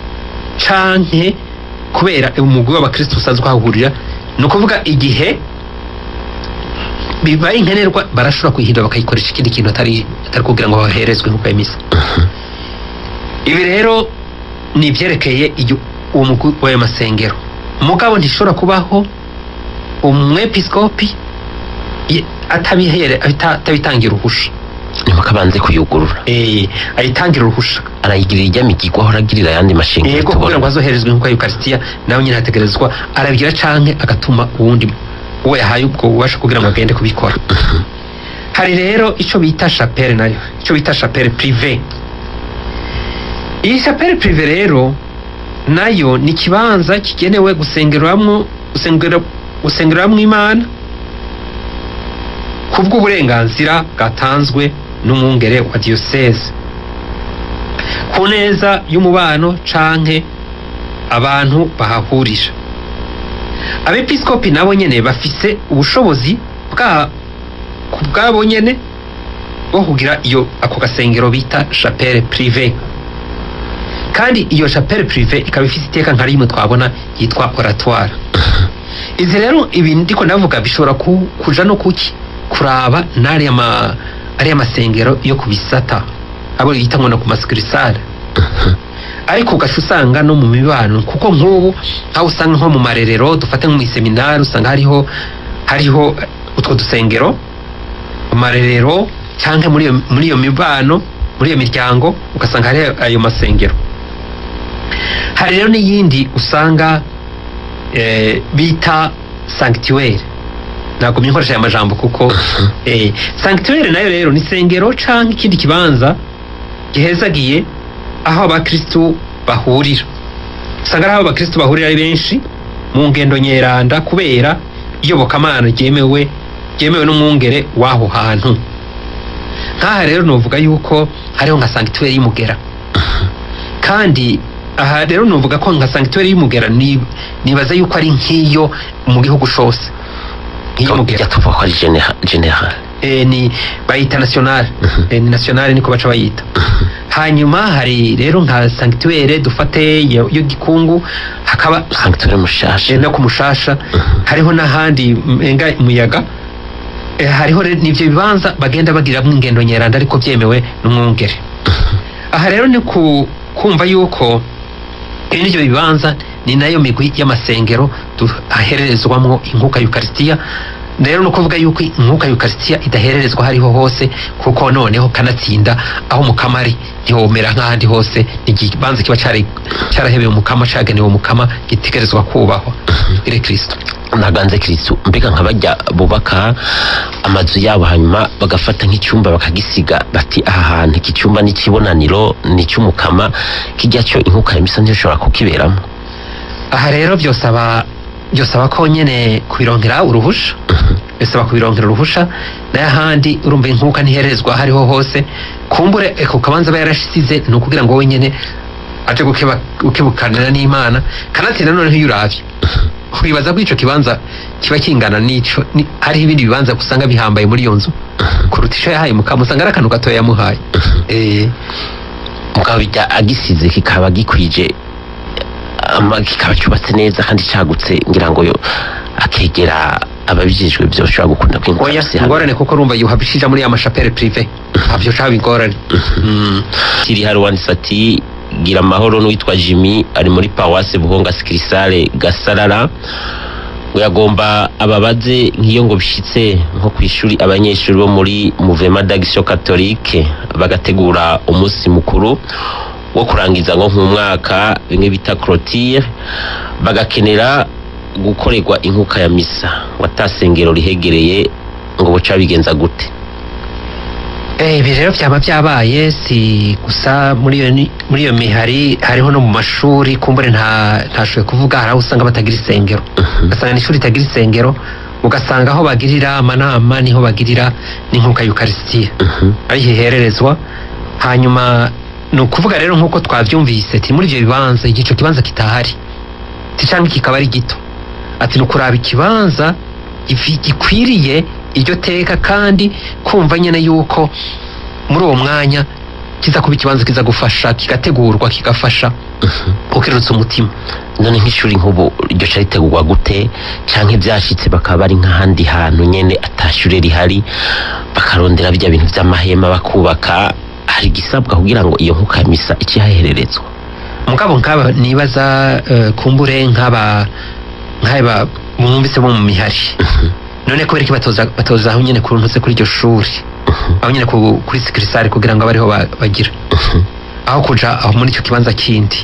canke kubera umugwi w'abakristo usanzwe uhahurira ni ukuvuga igihe bibaye nkenerwa barashobora kuyihindura bakayikoresha ikindi kintu atari atari kugira ngo baherezwe nk'uko yemisa ibi rero ni ibyerekeye iyo- uwo mugwi w'ayo masengero mugabo ntishobora kubaho umwepiskopi ye- atabihere abita- atabitangira uruhusha nyuma akabanze kuyugurura Eh, ayitangira uruhusha arayigirira ijya migigwa ahora agirira ayandi mashengero yego kugira ngo azoherezwe nk'uko yukarisitiya nawe nyine hategerezwa arabigira canke agatuma uwundi uwo yahaye ubwo bubasha kugira ngo agende kubikora hari rero ico bita chapelle nayo ico bita chapelle prive iyi chapelle prive rero nayo ni ikibanza kigenewe gusengerwamwo gusengera gusengerwamwo imana ku bw'uburenganzira bwatanzwe n'umwungere wa diyoseze ku neza y'umubano canke abantu bahahurira abepiskopi nabo nyene bafise ubushobozi bwa ku bwabo nyene bwo kugira iyo ako gasengero bita chapelle prive kandi iyo chapelle prive ikaba ifise iteka nka rimwe twabona yitwa oratoire izi rero ibi ndiko ndavuga bishobora ku, kuja no kuki kuraba n'ariya ma ariya masengero yo ku bisata abo yita ngo no ku maskirisare ariko ugaca usanga no mu mibano kuko nk'ubu aho usanga nko mu marerero dufate nko mu iseminari usanga hariho hariho utwo dusengero mu marerero cyangwa muri iyo muri iyo mibano muri iyo miryango ugasanga hari ayo masengero hari rero n'iyindi usanga eh, bita sanctuaire ntabwo nkoresha aya majambo kuko eh, sanctuaire nayo rero ni isengero canke ikindi kibanza gihezagiye aho abakristu bahurira usanga ari aho abakristu bahurira ari benshi mu ngendo nyeranda kubera iyobokamana ryemewe ryemewe n'umwungere w'aho hantu nk'aha rero novuga yuko hariho nka sanctuaire y'umugera kandi aha rero novuga ko nka sanctuaire y'umugera ni- nibaza yuko ari nk'iyo mu gihugu cose nk'iy'umugera ijya tuvuga ko ari genera- general eh, ni bayita nationale eh, ni nationale niko baca bayita hanyuma hari rero nka sanctuaire dufate yo yo gikungu hakaba sanctuaire mushasha eh, no ku mushasha hariho n'ahandi menga umuyaga eh, hariho rero n'ivyo bibanza bagenda bagiramwo ingendo nyeranda ariko byemewe n'umwungere aha rero ni ku kumva yuko bene ibyo bibanza ni nayo migwi y'amasengero ahererezwamwo inkuka yukarisitiya rero ni ukuvuga yuko inkuka yukarisitiya idahererezwa hariho hose kuko noneho kanatsinda aho umukama ari ntiwomera nk'ahandi hose ni ikibanza kiba cyari- cyarahebeye umukama cyagenewe umukama gitegerezwa kubahwa ire kirisito naganze kristu mbega nka bajya bubaka amazu yabo hanyuma bagafata nk'icyumba bakagisiga bati aha hantu iki cyumba ni ikibonaniro ni icy'umukama kijya cyo inkuka ya misa ntishobora kukiberamo aha rero byosaba byosaba ko nyene kubirongera uruhusha bisaba kubironkera uruhusha nayo ahandi urumva inkuka ntiherezwa aho ariho hose kumbure ako kabanza aba yarashize ni ukugira ngo wowe nyene aje gukeba- gukebukanira n'imana kanatsinda noneho iyo uravye wibaza ko ico kibanza kiba kingana n'ico ni- hariho ibindi bibanza usanga bihambaye muri iyo nzu kuruta ico yahaye mukama usanga ari akantu gatoya yamuhaye eh mugabo bijya agisize kikaba gikwije ama- kikaba cyubatse neza kandi cagutse ngira ngo yo akegera ababijejwe byoshobora gukunda kwinguka oya hasi hamwe. ingorane kuko urumva yuhabishija muri ya mashapere prive ntabyo caba ingorane Mm. kiri hari wanditse ati gira amahoro n'uwitwa jimmy ari muri paruwase buhonga sikirisare gasarara ngo yagomba ababaze nk'iyo ngo bishyitse nko ku ishuri abanyeshuri bo muri muvema d'agisiyo katolike bagategura umunsi mukuru wo kurangiza ngo nk'umwaka bimwe bita clotire bagakenera gukorerwa inkuka ya misa ngo atasengero rihegereye ngo buca bigenza gute Eh, ibi rero byaba byabaye si gusa muri iyo ni- muri iyo mihari hariho no mu mashuri kumbure nta ntashoboye kuvuga hari aho usanga batagira isengero ugasanga ni ishuri ritagira isengero ugasanga aho bagirira amanama niho bagirira n'inkuka y'ukarisitiya Mhm. ariho ihererezwa hanyuma ni ukuvuga rero nk'uko twabyumvise ti muri ibyo bibanza igico kibanza kitahari ti cyangwa kikaba ari gito ati ni ukuraba ikibanza gifi- gikwiriye iryo teka kandi kumva nyine yuko muri uwo mwanya kiza kuba ikibanza kiza gufasha kigategurwa kigafasha ukirutsa umutima none nk'ishuri nk'ubu iryo ca ritegurwa gute canke byashitse bakaba bari nk'ahandi hantu nyene atashure rihari bakarondera bya bintu vy'amahema bakubaka hari igisabwa kugira ngo iyo nkuka ya misa ikihahererezwa mugabo nk'aba nibaza eh, kumbure nk'aba nk'aba mwumvise bo mu mihari none kubera iki batoza batoza aho nyene kuruntutse kuri iryo shuri aho nyene ku- kuri sikirisare kugira ngo abe ariho ba- bagira aho kuja aho muri icyo kibanza kindi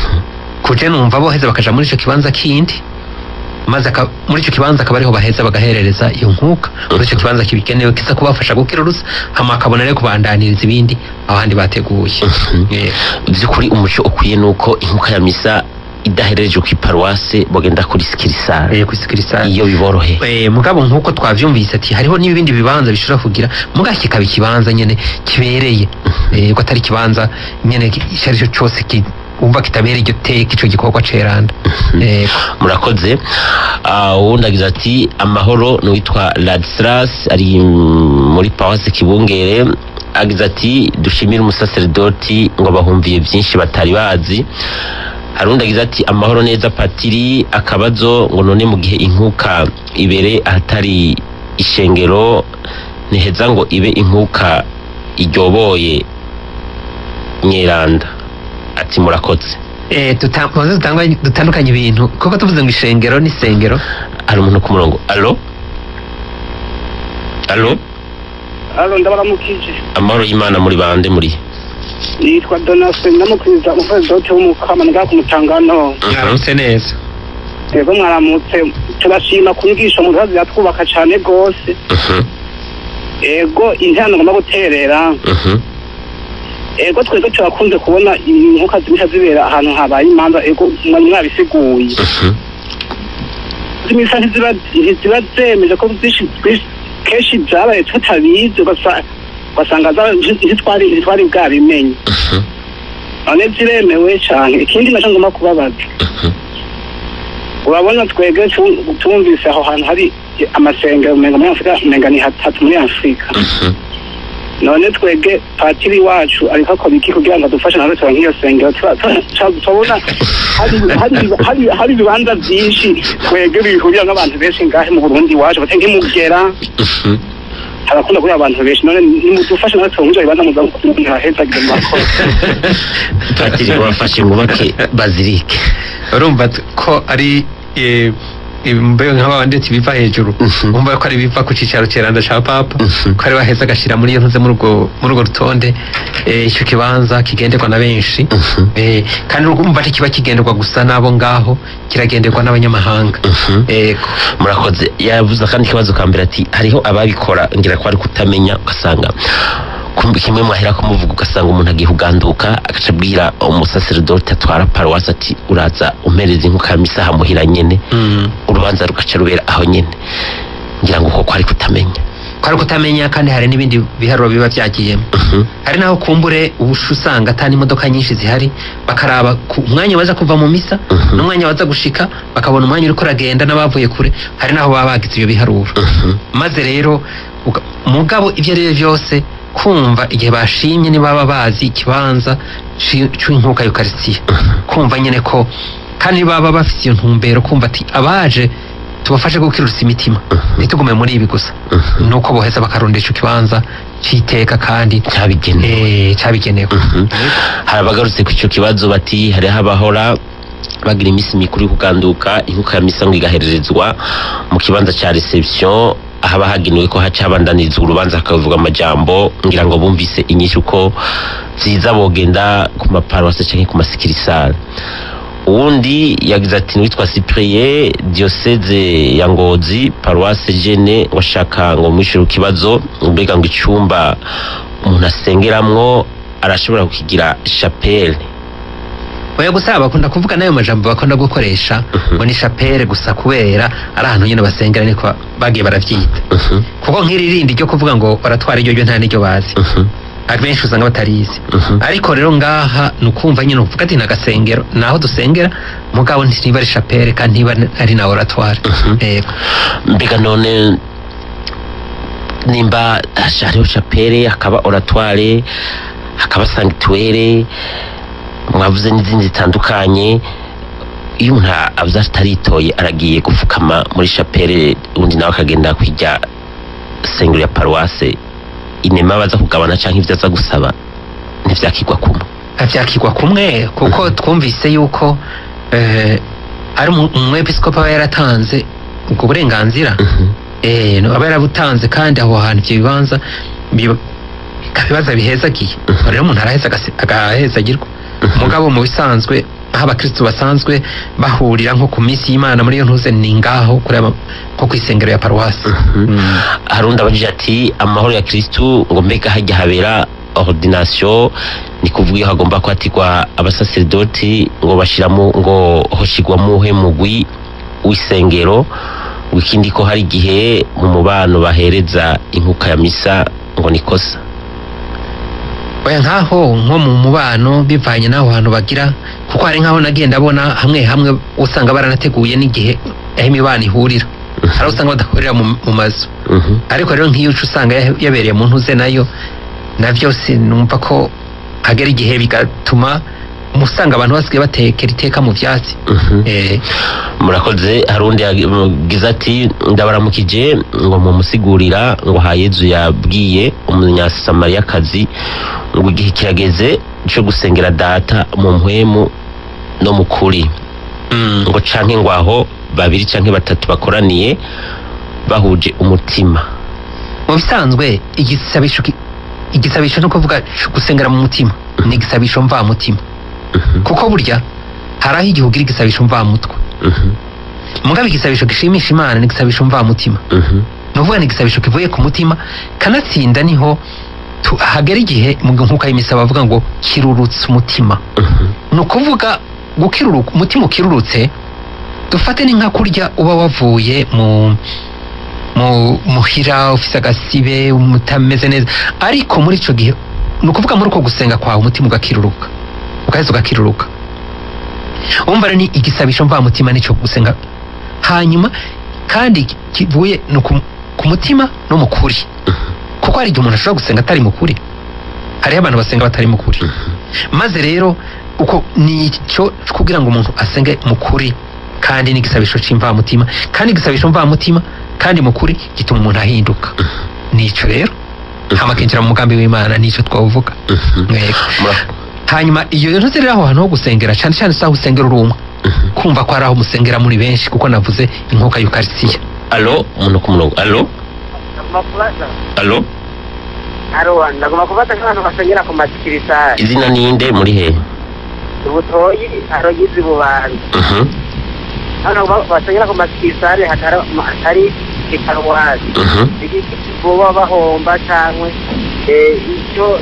kuje numva boheza bakaja muri icyo kibanza kindi maze aka- muri icyo kibanza akaba ariho baheza bagaherereza iyo nkuka muri icyo kibanza kibigenewe kiza kubafasha gukira urusa hama akabona rero kubandaniriza ibindi ahandi bateguye Eh, vy'ukuri umuco ukwiye nuko inkuka ya misa idaherereje ku iparuwase bagenda kuri sikirisare eh, kuri sikirisare iyo biborohe Eh, mugabo nk'uko twavyumvise ati hariho n'ibindi bibanza bishobora kugira mugabo kikaba ikibanza nyene kibereye eh, ko atari ikibanza nyene icyo ari cyo cyose ki- wumva kitabereye iryo teka ico gikorwa ceranda eh, murakoze Ah, uwundi agize ati amahoro n'uwitwa ladislas ari mm, muri paruwase kibungere agize ati dushimire umusaseredoti ngo bahumviye byinshi batari bazi hari undi agize ati amahoro neza patiri akabazo ngo none mu gihe inkuka ibere ahatari ishengero ntiheza ngo ibe inkuka iryoboye nyeranda ati murakoze eh, tuta- tubanze dutangwa- dutandukanye ibintu kuko tuvuze ngo ishengero n'isengero hari umuntu ku murongo alo alo Alo ndabaramukije amahoro y'imana muri bande muri yitwa Donatien ndamukwiza umupresidenti w'umukama nga ku mutangano mwaramutse neza rero mwaramutse turashima ku nyigisho mu bibazo yatwubaka cyane rwose Mhm, ego interano ngomba guterera mhm, ego twebwe turakunze kubona inkuka zimisha zibera ahantu habaye imanza ego mwari mwabisiguye mhm, zimisa ntiziba ntiziba zemeje ko byinshi byinshi- kenshi byabaye tutabizi ugasa- ugasanga zaba- ntitwari ntitwari bwabimenye mhm, none ziremewe cyane ikindi nacyo ngomba kubabaza mhm. urabona twebwe tu- tumvise aho hantu hari amasengero umenga muri afurika umenga ni hatatu muri afurika Mhm. none twebwe patiri wacu ariko akora iki kugira ngo adufashe natwe tuba nk'iyo sengero Tura- tura- tura- turabona hari- hari- hari- hari ibibanza byinshi twebwe bihurira n'abantu benshi ngahe mu burundi iwacu bate nk'imugera Mhm. harakunda kuba abantu benshi none nimudufashe natwe tuba nk'ibyo bibanza muza ntahezagire murakoze patiri wafashe ngubake bazilike urumva t- ko ari eh, imbeho nk'abandi ati biva hejuru Mhm. umva ko ari biva ku cicaro ceranda ca papa Mhm. ko ari baheza agashira muri iyo ntuze muri urwo muri urwo rutonde eh, ico kibanza kigenderwa na benshi Mhm. Eh, kandi urumva ntikiba kigenderwa gusa n'abo ngaho kiragenderwa n'abanyamahanga Mhm. ego murakoze yavuze akandi kibazo ka mbere ati hariho ababikora ngira ko ari kutamenya ugasanga kumva kimwe mwahera ko muvuga ugasanga umuntu agiye kuganduka agaca abwira umusaseredoti atwara paruwasi ati uraza umpereza inkuka ya misa hamuhira nyene Mm. urubanza rugaca rubera aho nyene ngira ngo koko ari kutamenya kwari kutamenya kandi hari n'ibindi biharuro biba byagiyemo Mhm. hari naho kumbure ubusha usanga atari imodoka nyinshi zihari bakaraba ku umwanya baza kuva mu misa Mhm. n'umwanya baza gushika bakabona umwanya uriko uragenda n'abavuye kure hari naho baba bagize ibyo biharuro Mhm. maze rero uga- mugabo ibyo ari byo byose kumva igihe bashimye nibaba bazi ikibanza ci- c'inkuka yukarisitiya kumva nyine ko kandi baba bafite iyo ntumbero kumva ati abaje tubafashe gukirutsa imitima ntitugume muri ibi gusa Mhm. nuko boheza bakarondesha ikibanza c'iteka kandi cyabigenewe eh, cabigenewe Mhm. hari abagarutse ku icyo kibazo bati hariho abahora bagira iminsi mikuru yo kuganduka inkuka ya misa ngo igahererezwa mu kibanza cya reception ahaba hagenewe ko haca habandanirizwa urubanza hakavuga amajambo ngira ngo bumvise inyinshi uko ziza bogenda ku maparuwase cyangwa ku masikirisare uwundi yagize ati witwa cyprien diocese ya ngozi paruwase jene washaka ngo mwishyure ikibazo mbega ngo icyumba umuntu asengeramwo arashobora kukigira chapelle oya gusa bakunda kuvuga n'ayo majambo bakunda gukoresha Mhm. ngo ni shapere gusa kubera ari ahantu nyine basengera niko bagiye baravyita Mhm, kuko nk'iri rindi ryo kuvuga ngo baratwara iryo ryo nta n'iryo bazi mhm, abenshi usanga batarizi mhm. ariko rero ngaha ni ukumva nyine uvuga ati ni agasengero ni aho dusengera mugabo ntiba ari shapere kandi ntiba ari na oratoire Mhm. yego mbega none nimba hariho chapelle hakaba oratoire hakaba sanctuaire mwavuze n'izindi zitandukanye iyo umuntu avuze ataritoye aragiye gupfukama muri chapelle undi nawe akagenda kwijya sengero ya paruwase inema baza kugabana cyangwa ibyo aza gusaba ntibyakigwa kumwe avyakirwa kumwe kuko twumvise yuko eh, ari umu- umwepiskopi aba yaratanze ubwo burenganzira Mhm, eh, no, aba yarabutanze kandi aho hantu ivyo bibanza biba- ibibazo bihezagiye rero umuntu araheza agase- agahezagirwa mugabo mu bisanzwe aho abakristu basanzwe bahurira nko ku minsi y'imana muri iyo ntuze ni ngaho kureba nko ku isengero ya paruwasi mhm. hari undi abajije ati amahoro ya kristu ngo mbega hajya habera ordination ni kuvuga iyo hagomba kwatirwa abasaserdoti ngo bashiramo ngo hoshigwamo uhe mugwi w'isengero ngo ikindi ko hari igihe mu mubano bahereza inkuka ya misa ngo ni kosa oya nkaho nko mu mubano bivanye n'aho hantu bagira kuko hari nkaho nagenda abona hamwe hamwe usanga baranateguye n'igihe aho imibano ihurira hari aho usanga badahurira mu, mu mazu Mhm, ariko rero nk'iyo uca usanga ya- yabereye mu ntuze nayo navyo sinumva ko hagera igihe bigatuma musanga abantu basigaye batekera iteka mu vyatsi mhm. eh, murakoze hari undi yagize ati ndabaramukije ngo mumusigurira ngo hayezu yabwiye umunyasamariyakazi ngo igihe kirageze cyo gusengera data mu mpwemu no mu kuri mm, ngo canke ngo aho babiri canke batatu bakoraniye bahuje umutima mu bisanzwe igisabisho ki- igisabisho no kuvuga gusengera mu mutima ni igisabisho mva mutima Mhm, kuko burya hari aho igihe ugira igisabisho mva mutwe mhm, mugabo igisabisho gishimisha imana ni igisabisho mva mutima mhm, ni ukuvuga ni igisabisho kivuye ku mutima kanatsinda niho tu- hagera igihe mu nkuka y'imisa bavuga ngo kirurutse umutima mhm, ni ukuvuga gukiruruka umutima ukirurutse dufate ni nka kurya uba wavuye mu mu muhira ufise agasibe utameze neza ariko muri ico gihe ni ukuvuga muri uko gusenga kwawe umutima ugakiruruka ugaheza ugakiruruka umva rero ni igisabisho mvamutima nico gusenga hanyuma kandi kivuye ni ku- ku mutima no mu kuri kuko hari igihe umuntu ashobora gusenga atari mu kuri hariho abantu basenga batari mu kuri maze rero uko ni icyo kugira ngo umuntu asenge mu kuri kandi n'igisabisho c'imvamutima kandi igisabisho mvamutima kandi mu kuri gituma umuntu ahinduka nico rero hama akinjira mu mugambi w'imana nico twavuga mhm. Yego. Mura- hanyuma iyo ntuze rero aho hantu ho gusengera cyane cyane si aho usengera uri umwe mhm. kumva ko hari aho musengera muri benshi kuko navuze inkuka y'ukarisiya alo umuntu ku murongo alo alo Aro, ndagomba kubaza nk'abantu basengera ku masikirisari izina ninde muri hehe ubutoyi arogize bubanza Mhm, hano ba- basengera ku masikirisari hatari hatari iparuwasi mhm. boba bahomba cyangwa icyo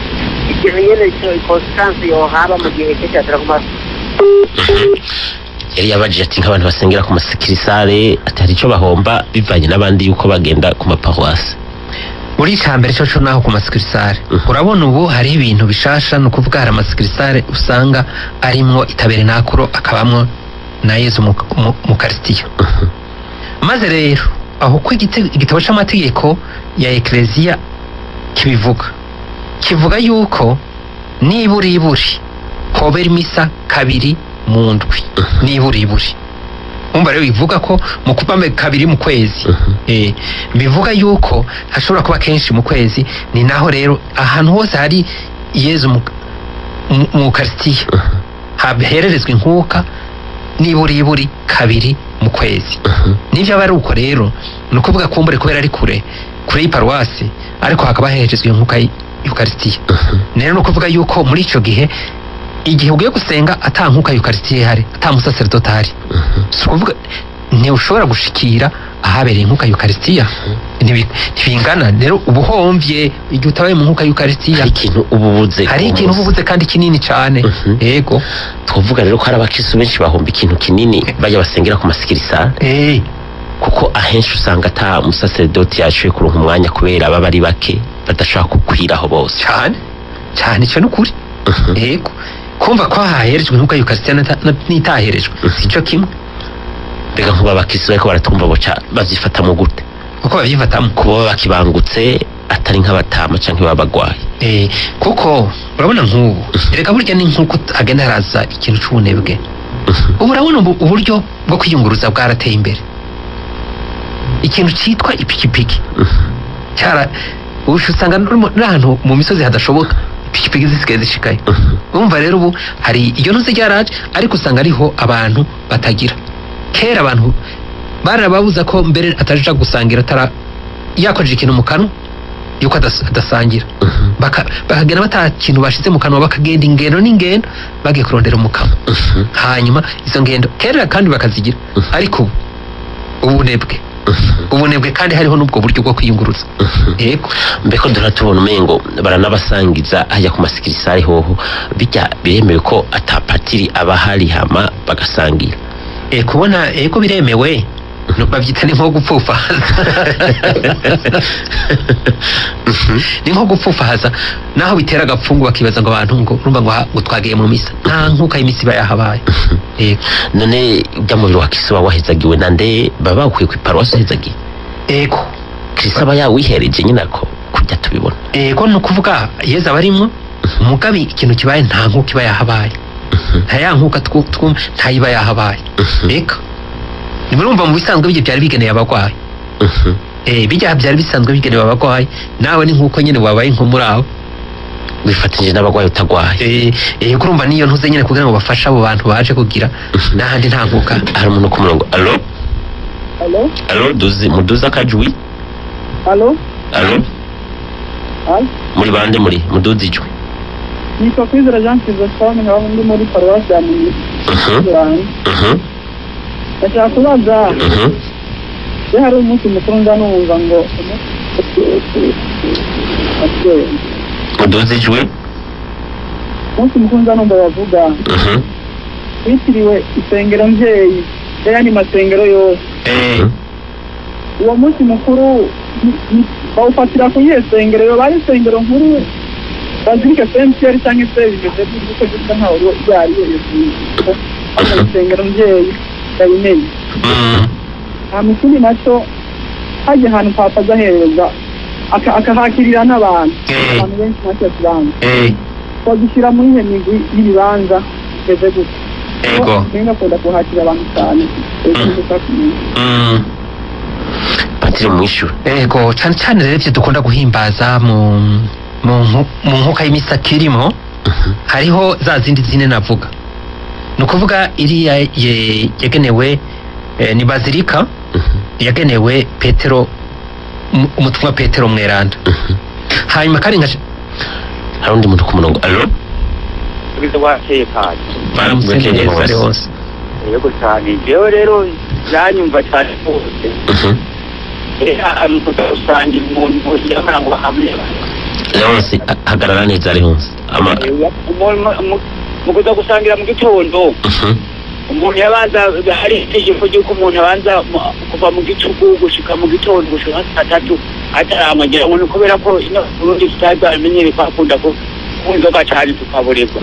ikintu nyine icyo konsitansi yohaba mu gihe cyo cyatera ku mas yari yabajije ati nk'abantu basengera ku masikirisare ati hari icyo bahomba bivanye n'abandi yuko bagenda ku maparuwasi muri icya mbere cyo naho ku masikirisare Mhm. urabona ubu hariho ibintu bishasha ni ukuvuga hari amasikirisare usanga arimwo itaberenakuro akabamwo na yezu mu, mu, mu karisitiya maze rero aho ko igite- igitabo cy'amategeko ya ekereziya kibivuga kivuga yuko nibura iburi hobera imisa kabiri mu ndwi nibura iburi umva rero bivuga ko mu kuva mbe- kabiri mu kwezi eh, bivuga yuko hashobora kuba kenshi mu kwezi ni naho rero ahantu hose hari yezu mu, mu, mu karisitiya hahererezwa inkuka nibura iburi kabiri mu kwezi nibyo aba ari uko rero ni ukuvuga kumbure kubera ari kure kure y'iparuwasi ariko hakaba heherezwa inkuka y'ukarisitiya rero ni ukuvuga yuko muri icyo gihe igihe ugiye gusenga ata nkuka y'ukarisitiya ihari ata musaseridoti ahari si ukuvuga ntiushobora gushikira ahabereye inkuka y'ukarisitiya Ntibi- ntibingana rero uba uhombye igihe utabaye mu nkuka y'ukarisitiya hari ikintu uba ubuze hari ku ikintu munsi. uba ubuze kandi kinini cyane Mhm. yego twavuga rero ko hari abakristo benshi bahomba ikintu kinini bajya basengera ku masikirisare Eh, kuko ahenshi usanga ata musaseridoti yaciye kuronka umwanya kubera baba ari bake badashobora kukwiraho bose cyane cyane icyo ni ukuri Mhm. yego kumva ko haherejwe inkuka y'ukarisitiya n'ita- n'itaherejwe si cyo kimwe mbega nk'ubu abakristo bariko baratumva boca bavyifatamo gute kuko babyifatamo kuba baba bakibangutse atari nk'abatama canke baba bagwaye Eh, kuko urabona nk'ubu reka burya ni nk'uko agenda haraza ikintu cy'ubunebwe ubu urabona ubu- uburyo bwo kwiyunguruza bwarateye imbere ikintu cyitwa ipikipiki cyara ubu usanga n'urimo- n'ahantu mu misozi hadashoboka ipikipiki zisigaye zishikaye urumva rero ubu hari iyo ntuzi ryaraje ariko usanga ariho abantu batagira kera abantu barababuza ko mbere ataja gusangira atara yakojeje ikintu mu kanwa yuko adas- adasangira Baka- bakagenda bata kintu bashize mu kanwa bakagenda ingendo n'ingendo bagiye kurondera umukamo hanyuma izo ngendo kera kandi bakazigira ariko ubu ubunebwe ubunebwe kandi hariho n'ubwo buryo bwo kwiyunguruza yego mbeko duhora tubona umengo baranabasangiza hajya ku masikirisare hoho bijya biremewe ko atapatiri aba hari hama bagasangira e, kubona ego biremewe no babyita ni nko gupfufahaza ni nko gupfufahaza naho bitera agapfungu bakibaza ngo abantu ngo urumva ngo ha- ngo twagiye mu misa nta nkuka y'imisi iba yahabaye yego none ujya mubiri wa kristo waba wahezagiwe nande baba bakwiye ku iparuwasi uhezagiye ego kristo aba yawihereje nyine ako kujya tubibona ego ni ukuvuga yezu aba arimwo mugabe ikintu kibaye nta nkuka iba yahabaye nta ya nkuka twu- twumva ntayiba yahabaye eka nimurumva mu bisanzwe bijya byari bigeneye abarwayi eh bijya byari bisanzwe bigenewe abarwayi nawe ni nkuko nyine wabaye nko muri abo wifatanyije n'abarwayi utagwaye eh eh kurumva niyo ntuze nyine kugira ngo bafashe abo bantu baje kugira n'ahandi nta nkuka hari umuntu ku murongo alo Alo? alo duzi muduze akajwi Alo? alo Alo? muri bande muri muduze ijwi Nitwa Kwizera Jean Chrysostome nkaba ndi muri paruwasi ya Munyi. Mhm, mhm, Ndashaka kubaza mhm. iyo hari umunsi mukuru nza numva ngo muduze ijwi umunsi mukuru nza numva bavuga Mhm, witiriwe isengero mbyeyi y'ayandi masengero yose eh uwo munsi mukuru ni- ni- bawufatira ku iyihe sengero yoba ari isengero nkuru bazirike sentiyeri cyangwa se bimeze gutyo gisa nkaho iyo ari yo yose hano isengero mbyeyi ndayimenye mm, hama ikindi nacyo hajya ahantu papa aza ahereza aka- akahakirira n'abantu Eh. abantu benshi ntacyo kibanza eh bagishyira muri iyo migwi y'ibibanza bimeze gutya ego nenga akunda kuhakira abantu cyane mm. patiri mwishyura ego cyane cyane rero ibyo dukunda guhimbaza mu mu nku- mu nkuka y'imisa kirimo hariho za zindi zine navuga ni ukuvuga iriya ye- yagenewe eh, ni bazilika yagenewe petero um- umutumwa petero mweranda hanyuma kandi nka hari undi muntu ku murongo alo ubwiza bwakeye kandi baramutse Bwakeye neza hose. ari hose yego cyane jewe rero yanyumva cyane rwose Mhm. usangira umuntu yamara ngo hamwe leonse hagarara neza leonse ama mu kuza gusangira mu gitondo Mhm, umuntu yabanza hari itegeko ry'uko umuntu abanza mu- kuva mu gicuku gushika mu gitondo gushika nka saa tatu ataramagera ngo ni kubera ko ino burundi tutari bwamenyere ko akunda ku kunywa inzoga cyane tukaburirwa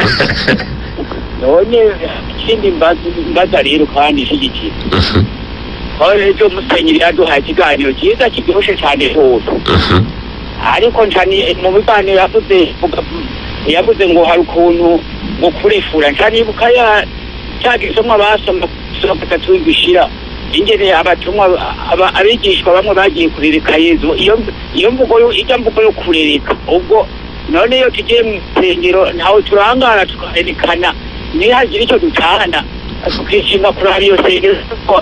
none ikindi mbaza- mbaza rero kandi ishyigikiye aho rero musenyeri yaduhaye ikiganiro cyiza kiryoshye cyane rwose ariko ncani mu biganiro yavuze vuga- yavuze ngo hari ukuntu ngo kurefura ncanibuka ya cya gisomwa basoma gisoma gatatu gishira ingene abatumwa aba- abigishwa bamwe bagiye kurereka yezu iyo iyo mvugo yo ijya mvugo yo kurereka ubwo none iyo tugiye mu nsengero ntawe turangara tukarerekana nihagira icyo dutahana tukishima kuraba iyo sengero kuko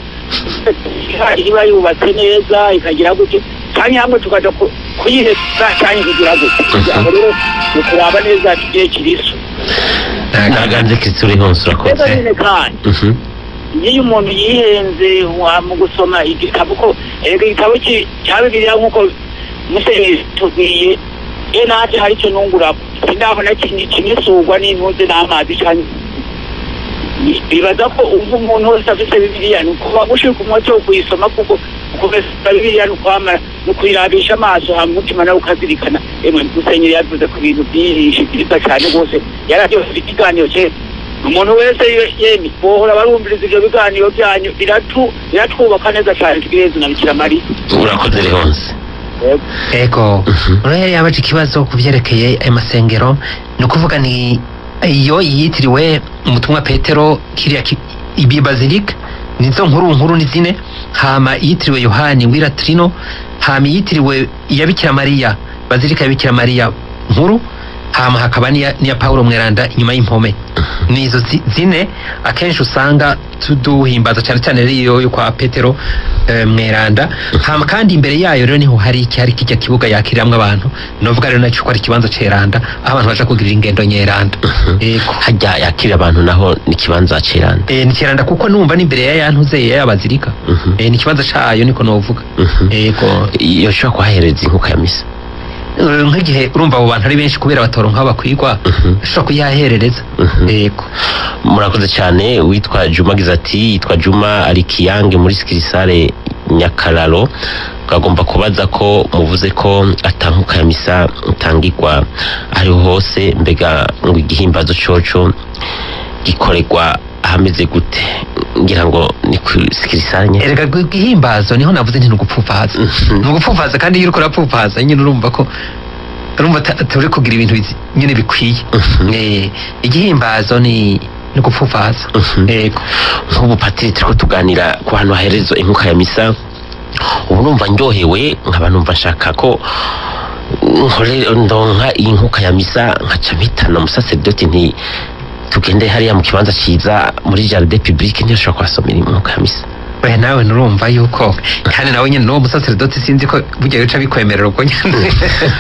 iba yubatse neza ikagira gutya kandi hamwe tukaja ku- kuyiheza cyane kugira gutya abo rero ni ukuraba neza tugiye kiriso naganze kristo uri hose rero urakoze nyine kandi Mhm. iyo umuntu yihenze wa- mu gusoma igitabo ko erega igitabo ki- cya bibiliya nk'uko musenyeri tubwiye iyo natwe hari icyo nungura sindabona kimisugwa n'intuze n'amazi cyane bibaza ko umva umuntu wese afite bibiliya ni ukuba gushika umuti wo kuyisoma kuko kumesa bibiliya ni ukwamara ni ukuyirabisha amaso hama umutima nawe ukazirikana emwe musenyeri yavuze ku bintu byinshi byiza cyane rwose yararyohera ikiganiro cye umuntu wese ye- yemye bohora barumviriza ibyo biganiro byanyu biratu biratwubaka neza cyane tugireze na bikira mariya urakoze rehonse Yego. ego rero yari yabaje ikibazo ku byerekeye ayo masengero ni ukuvuga ni iyo yitiriwe umutumwa petero kiriya ki- ibi bazilika nizo nkuru nkuru ni zine hama yitiriwe yohani wiratrino hama yitiriwe iya bikira mariya bazilika ya bikira mariya nkuru hama hakaba n'iya n'iya paulo mweranda inyuma y'impome ni izo zi- zine akenshi usanga tuduhimbaza cyane cyane rero yo kwa petero eh, mweranda hama kandi imbere yayo rero niho hari icyari kijya kibuga yakiriramwo abantu novuga rero nacyo ko ari ikibanza ceranda aho abantu baja kugirira ingendo nyeranda ego hajya yakira abantu naho ni ikibanza ceranda Eh, ni kiranda kuko numva n'imbere ya yantuze yabazirika Mhm. eh, ni ikibanza cayo niko novuga Mhm. ego yoshobora kuhahereza inkuka ya misa Eh, nk'igihe urumva abo bantu ari benshi kubera batoronka aho bakwigwa Mhm. ushobora kuyaherereza Mhm. ego murakoze cyane witwa juma agize ati yitwa juma ari kiyange muri sikirisare nyakararo agomba kubaza ko muvuze ko atankuka ya misa itangirwa ariho hose mbega ngo igihimbazo coco gikorerwa ahameze gute ngira ngo ni ku sikirisare nye erega gu- igihimbazo niho navuze nti nugupfupaza Mhm. nugupfupaza kandi iyo uriko urapfupaza nyine urumva ko urumva ta- turi kugira ibintu bizi- nyine bikwiye Mhm. Eh, igihimbazo ni ni gupfupaza Mhm. ego nk'ubu patiri turiko tuganira ku hantu haherezwa inkuka ya misa ubu numva ndyohewe nkaba numva nshaka ko nkore ndonka iyi nkuka ya misa nkaca mpitana umusaseridoti nti tugende hariya mu kibanza ciza muri jardin public ntiyashobora kuhasomera inkuka ya misa we nawe nurumva yuko kandi nawe nyine n'uwo musaseridoti sinzi ko burya bica bikwemerera ubwo nyine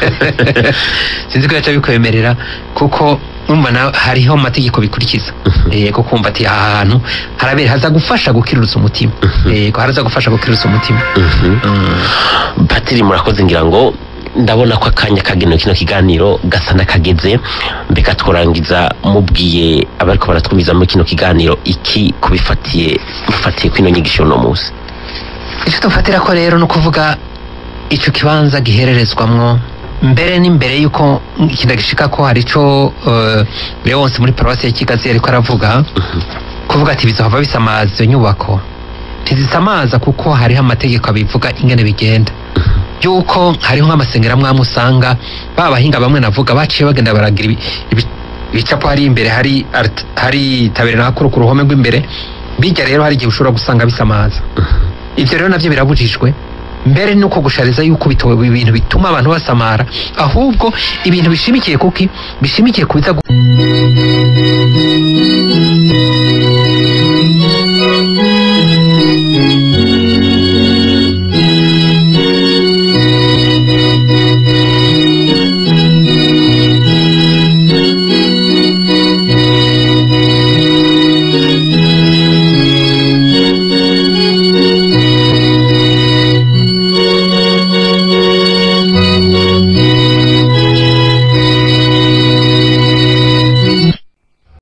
sinzi ko bica bikwemerera kuko urumva nawe hariho amategeko bikurikiza yego kumva ati aha hantu harabera haza gufasha gukirurutsa umutima yego haraza gufasha gukirurutsa umutima Mhm. Mm. patiri murakoze ngira ngo ndabona ko akanya kagenewe kino kiganiro gasa n'akageze mbega tworangiza mubwiye abariko baratwumviza muri kino kiganiro iki kubifatiye mufatiye kwino nyigisho no munsi icyo dufatira ko rero ni ukuvuga icyo kibanza gihererezwamwo mbere n'imbere y'uko ikintu gishika ko hari icyo uh, leonse muri paruwasi ya kigazi ariko aravuga kuvuga ati bizohava bisamaza iyo nyubako ntizisamaza kuko hariho amategeko abivuga ingene bigenda yuko hariho nk'amasengero amwe amwe usanga ba bahinga bamwe navuga baciye bagenda baragira ibi- ibi- ibicapo hari imbere hari art- hari tabere hakuru ku ruhome rw'imbere bijya rero hari igihe ushobora gusanga bisamaza ibyo rero nabyo birabujijwe mbere nuko gushariza yuko bito- ibintu bituma abantu basamara ahubwo ibintu bishimikiye kuki bishimikiye ku biza gu-